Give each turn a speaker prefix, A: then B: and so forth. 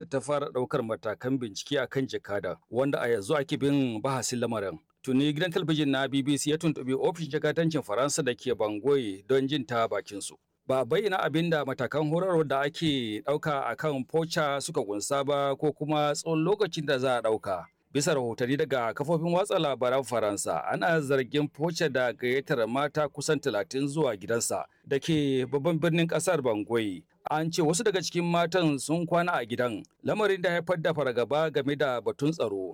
A: ta fara ɗaukar matakan bincike a kan jakadan wanda a yanzu ake bin bahasin lamarin. Tuni gidan talabijin na BBC ya tuntuɓi ofishin jakadancin Faransa da ke Bangui don jin ta bakinsu. Ba bayyana abin da matakan horarwar da ake ɗauka a kan Pocha suka kunsa ba ko kuma tsawon lokacin da za a ɗauka. Bisa rahotanni daga kafofin watsa labaran Faransa, ana zargin Pocha da gayyatar mata kusan talatin zuwa gidansa da ke babban birnin ƙasar Bangui. An ce wasu daga cikin matan sun kwana a gidan, lamarin da haifar da fargaba game da batun tsaro.